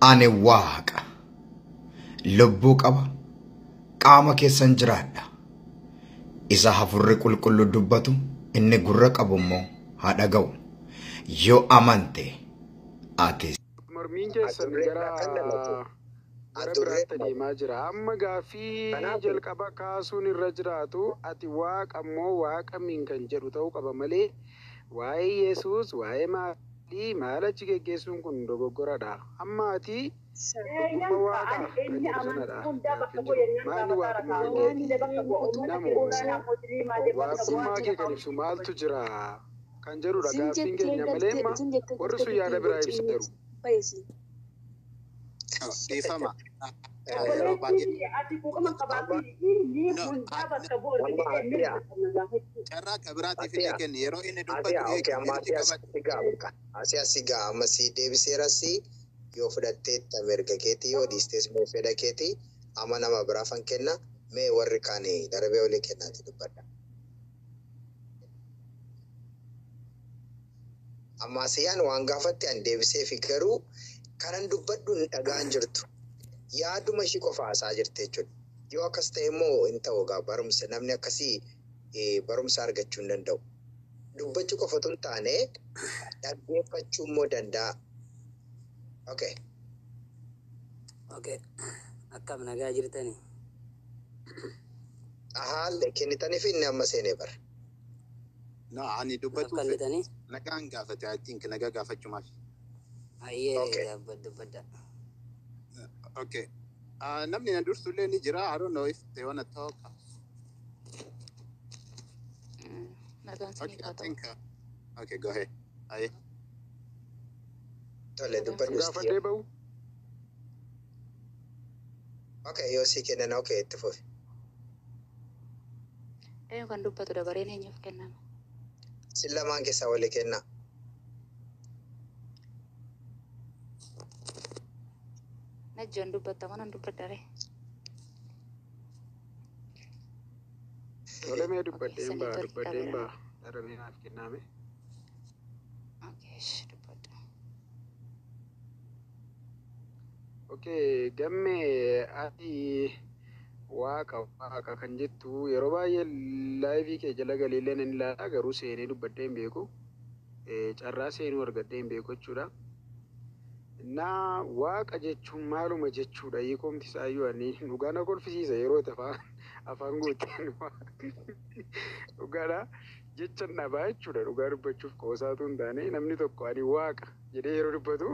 Ani waaqa. Lubbuu qaba. Qaama keessan jiraadha. Isa hafurri qulqullu dubbatu inni gurra qabu immoo haa dhaga'u. Yoo amante ati Mormiin keessan gara gara biraatti deemaa jira. Amma gaaffii jalqaba kaasuun irra jiraatu ati waaqa immoo waaqa min kan jedhu ta'uu qaba malee waa'ee Yesuus waa'ee maalii maal achi geggeessuun kun dogoggoradha. Amma ati dhuguma waaqa kan jedhu sanadha. Maalli waaqummaa kee namoo waaqummaa kee kan ibsu maaltu jira kan jedhudha gaaffiin keenya malee amma warri sun yaada biraa ibsa jiru. dhiifama. Yeroo baay'ee carraa akka biraatiif illee kenni yeroo inni dubbatu eegu Asi asi gaa amma si deebiseeras yoo fudhatteetta mirga keetii yoo dhiistees immoo fedha keetii amma nama biraafan kenna mee warri kaan darbee olii kennaati dubbadha. Amma asiyaan waan gaafatti an deebisee fi garuu kanan dubbadhu hin dhagaan jirtu. Yaaduma ishii qofa haasaa jirti jechuudha. Yoo akkas ta'e immoo hin ta'u gaa barumsa namni akkasii eh, barumsa argachuu hin danda'u. Dubbachuu qofatu hin taane dhaggeeffachuu immoo danda'a. Okay. Okay. Akkam nagaa jirtani? Haala kennitaniif inni amma seenee bara. No, ani dubbatuuf Akkallitanii? nagaan gaafate I think nagaa gaafachumaaf. Ayyee Okay. dubbadda dubbadda. Okay. Uh, namni na dursu illee ni jira. I don't know if they wanna talk. Nagaan Okay, sinii I haa ta'u. think. Uh, okay, go ahead. Aye. Tole dubbadhu Gaafadhee bahu Okay, yoo sii kennan okay itti fufi. Eenyu kan dubbatu dabareen eenyuuf kennama? Sin lamaan keessaa walii kennaa. Najjoon dubbatta manan dubbaddaree? tole mee dubbadheen sanii ba'a tole, dubbadheen dabeera. ba'a daramee naaf kenname. Okay, ish, dubbadhu. Okay, gammee ati waaqa waaqa kan jettu yeroo baay'ee laayivii kee jala galiillee nan ilaala garuu seenee dubbadhee hin beeku. Eh, Carraa seenuu argadhee hin beeku jechuudha. Naa waaqa jechuun maaluma jechuudha hiikomti isaayyuu ani dhugaa na kolfisiisa yeroo itti afaan afaan guuteen dhugaadha jecha dhabaa jechuudha dhugaa dubbachuuf qoosaatu hin taane namni tokko ani waaqa jedhee yeroo dubbatu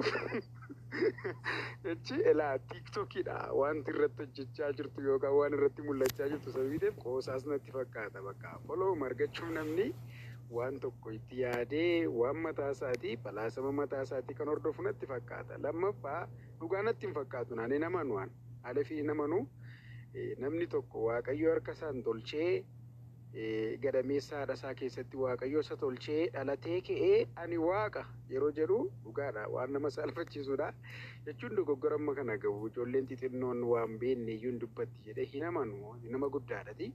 jechi elaa tiiktokiidha wanti irratti hojjechaa jirtu yookaan waan irratti mul'achaa jirtu sababii ta'eef qoosaas natti fakkaata bakka follow argachuuf namni waan tokko itti yaadee waan mataa isaatii falaasama mataa isaatii kan hordofu natti fakkaata lammaffaa dhugaa natti hin fakkaatu naanii namanu waan haala fi namanu eh, namni tokko waaqayyo harka isaan tolchee eh, gadameessa haadha isaa keessatti waaqayyo isa tolchee dhalatee ka'ee ani waaqa yeroo jedhu dhugaadha waan nama saalfachiisudha jechuun dogoggora amma kana gahu ijoolleen xixinnoon waan beenne iyyuu hin dubbatti jedhee hin amanu nama guddaadhati.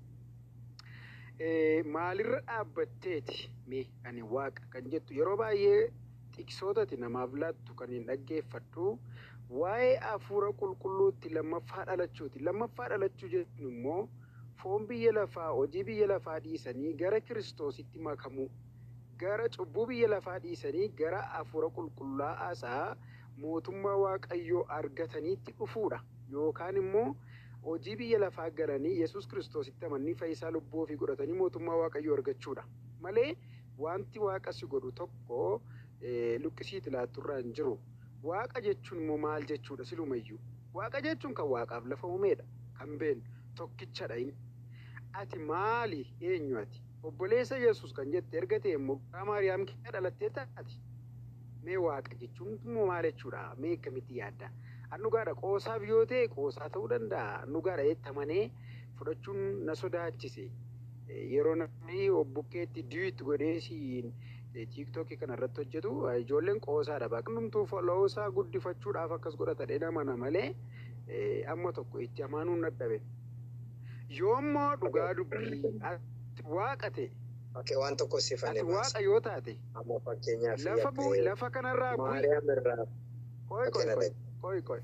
Eh, maalirra dhaabbatteeti mee ani waaqa kan jettu yeroo baay'ee tiksootati namaaf laattu kan hin dhaggeeffadhu waa'ee hafuura qulqulluutti lammaffaa dhalachuuti lammaffaa dhalachuu jechuun immoo foon biyya lafaa hojii biyya lafaa dhiisanii gara kiristoositti makamuu gara cubbuu biyya lafaa dhiisanii gara hafuura qulqullaa'aasaa mootummaa waaqayyoo argataniitti dhufuudha yookaan immoo hojii biyya lafaa galanii yesus kiristoositti amanii fayyisaa lubbuu ofii godhatanii mootummaa waaqayyoo argachuudha malee wanti waaqa si godhu tokko eh, luqqisiiti laatturraa hin jiru waaqa jechuun immoo maal jechuudha silumayyuu waaqa jechuun kan waaqaaf lafa uumeedha kan beenu tokkichadha inni ati maali eenyu ati obboleessa yesus kan jette erga ta'e immoo garaa maariyaam keessa dhalattee taati mee waaqa jechuun immoo maal jechuudha mee akkamitti yaadda annugaadha qoosaaf yoo ta'e qoosaa ta'uu danda'a annugaadha eettamanee fudhachuun na sodaachise Eh, yeroo namni bukkeetti diiwit godhee siin tiiktookii kana irratti hojjetu eh, ijoolleen qoosaadha baaqnumtuu foloosaa guddifachuudhaaf akkas godhatadhe namana malee eh, amma tokko itti amaanuu hin dadhabe yoommoo dhugaa dubbii ati waaqa ta'e Okay, waan tokko ati siifannee waaqa baasa. yoo taate Amma fakkeenyaaf lafa bu- akka lafa kanarraa bu'i Maariyaam irraa qoy qoy fakkeenyaa qoy Qoy qoy.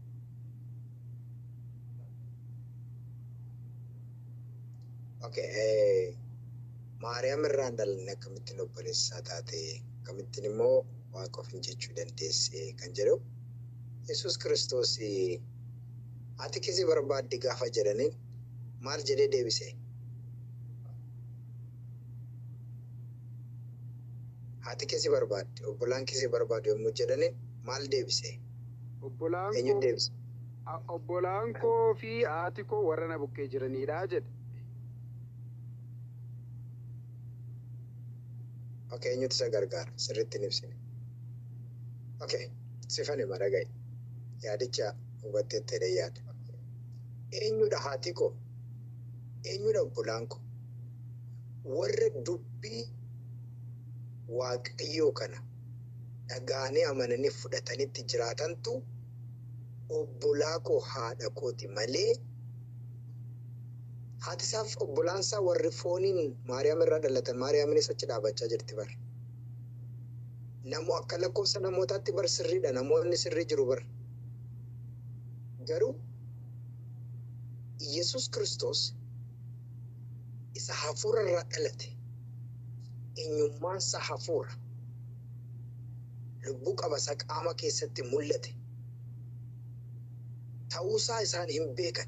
Okay, eh, Maariyaam irraan dhalanne akkamittiin obboleessaa taate akkamittiin immoo waaqa ofin jechuu dandeesse kan jedhu Yesuus Kiristoos ati kisi barbaaddi gaafa jedhaniin maal jedhee deebise? Ati kisi barbaaddi obbolaan kisi barbaadu yommuu jedhaniin maal deebise? Obbolaan Eenyu koo deebise? a- obbolaan koo fi haati koo warra na bukkee jiranidha jedhe. Okay, eenyutu isa gargaara? Sirriitti hin ibsine. Okay, sifan hima dhaga'i. Yaadicha hubatteetti jedhee yaada. Eenyudha haati koo? Eenyudha obbolaan koo? Warra dubbii waaqayyoo kana dhagaanii amananii fudhatanitti jiraatantu obbolaa koo haadha kooti malee haati isaaf obbolaan isaa warri fooniin Maariyaam irraa dhalatan Maariyaaminis achi dhaabachaa jirti bar. Namoo akka lakkoofsa namootaatti bar sirriidha namoonni sirrii jiru bar. Garuu Yesus Kiristoos isa hafuura irraa dhalate eenyummaan isaa hafuura lubbuu qabasa qaama keessatti mul'ate ta'uusaa isaan hin beekan.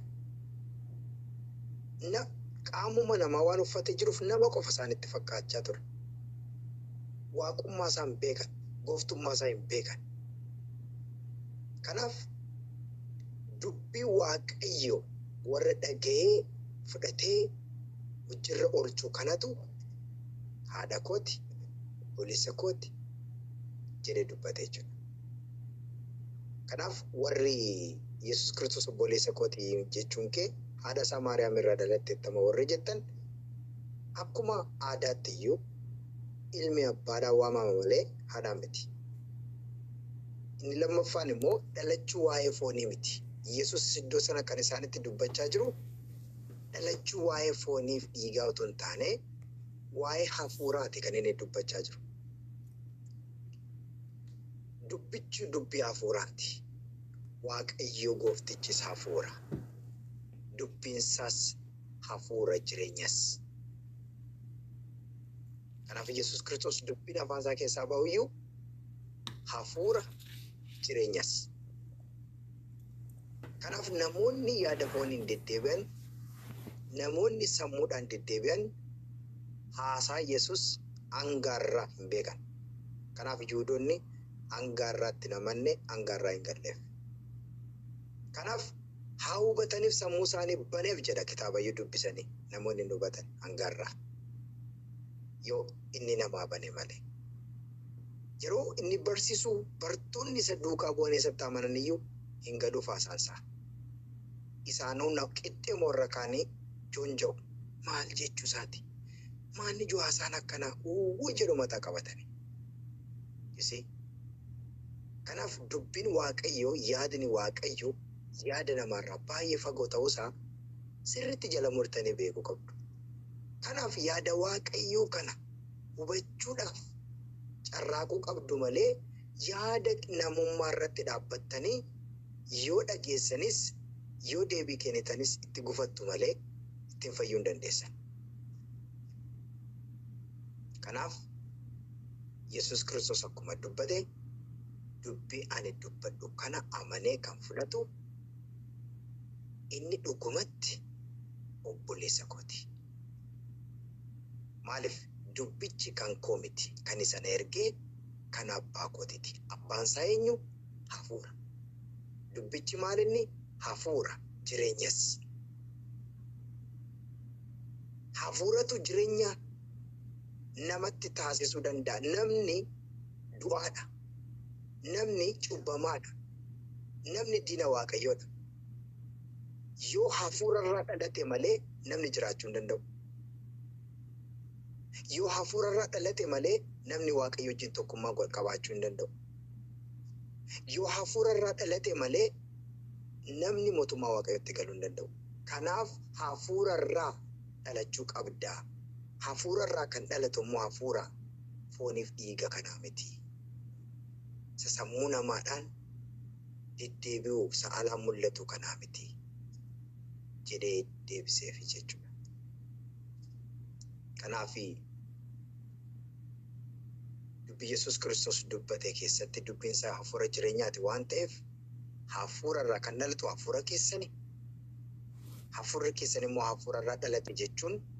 na qaamuma namaa waan uffatee jiruuf nama qofa isaanitti fakkaachaa ture. Waaqummaa isaa hin beekan, gooftummaa isaa hin beekan. Kanaaf dubbii waaqayyo warra dhaga'ee fudhatee hojiirra oolchuu kanatu haadha kooti, obboleessa kooti jedhee dubbate jechuudha. Kanaaf warri Yesuus Kiristoos obboleessa kooti jechuun kee haadha isaa Maariyaam irraa dhalatteettama warri jettan akkuma aadaatti iyyuu ilmi abbaadhaan waamama malee haadhaan miti. Inni lammaffaan immoo dhalachuu waa'ee foonii miti. Yesuus iddoo sana kan isaanitti dubbachaa jiru dhalachuu waa'ee fooniif dhiigaa otoo hin taane waa'ee hafuuraati kan inni dubbachaa jiru. Dubbichi dubbii hafuuraati. Waaqayyo gooftichis hafuura. Dubbiinsaas hafuura jireenyas. Kanaaf Yesuus Kiristoos dubbiin afaan isaa keessaa ba'u iyyuu hafuura jireenyas. Kanaaf namoonni yaada fooniin deddeebi'an, namoonni sammuudhaan deddeebi'an haasaa Yesuus hangaarraa hin beekan. Kanaaf Yihuudoonni hangaarraatti namanne hangaarraa hin galleef. Kanaaf haa hubataniif sammuu isaanii baneef jedha kitaabayyuu dubbisanii namoonni hin hubatan hangaarraa. Yoo inni namaa bane malee. Yeroo inni barsiisu bartoonni isa duukaa bu'anii isatti amanan iyyuu hin galuuf haasaansaa. Isaanuu na qixxee moorra kaanii joonja'u maal jechuu isaati. Maanni ijoo haasaan akkanaa uwwuu jedhu mataa qabatani. Isii. Kanaaf dubbiin waaqayyoo yaadni waaqayyoo yaada namaarraa baay'ee fagoo ta'uusaa sirriitti jala murtanii beekuu qabdu. Kanaaf yaada waaqayyoo kana hubachuudhaaf carraaquu qabdu malee yaada namummaa irratti dhaabbattanii yoo dhageessanis yoo deebii kennitanis itti gufattu malee ittiin fayyuu hin dandeessan. Kanaaf Yesuus Kiristoos akkuma dubbate dubbii ani dubbadhu kana amanee kan fudhatu inni dhugumatti obboleessa kooti. Maaliif dubbichi kan koo miti kan isa na ergee kan abbaa kootiiti. Abbaan isaa eenyu? Hafuura. Dubbichi maal inni? Hafuura jireenyas. Hafuuratu jireenya namatti taasisuu danda'a. Namni du'aadha. Namni cubbamaadha. Namni diina waaqayyoodha. Yoo hafuurarraa dhalate malee namni jiraachuu hin danda'u. Yoo hafuurarraa dhalate malee namni waaqayyo wajjin tokkummaa gol qabaachuu hin danda'u. Yoo hafuurarraa dhalate malee namni mootummaa waaqayyotti galuu hin danda'u. Kanaaf hafuurarraa dhalachuu qabdaa. Hafuurarraa kan dhalatu immoo hafuura fooniif dhiiga kanaa miti. Isa sammuu namaadhaan deddeebi'u sa'alaan mul'atu kanaa miti jedhee deebiseef jechuudha. Kanaafi dubbi Yesuus Kiristoos dubbate keessatti dubbiin isaa hafuura jireenyaati waan ta'eef hafuura irraa kan dhalatu hafuura keessani. Hafuurri keessan immoo hafuura irraa dhalate jechuun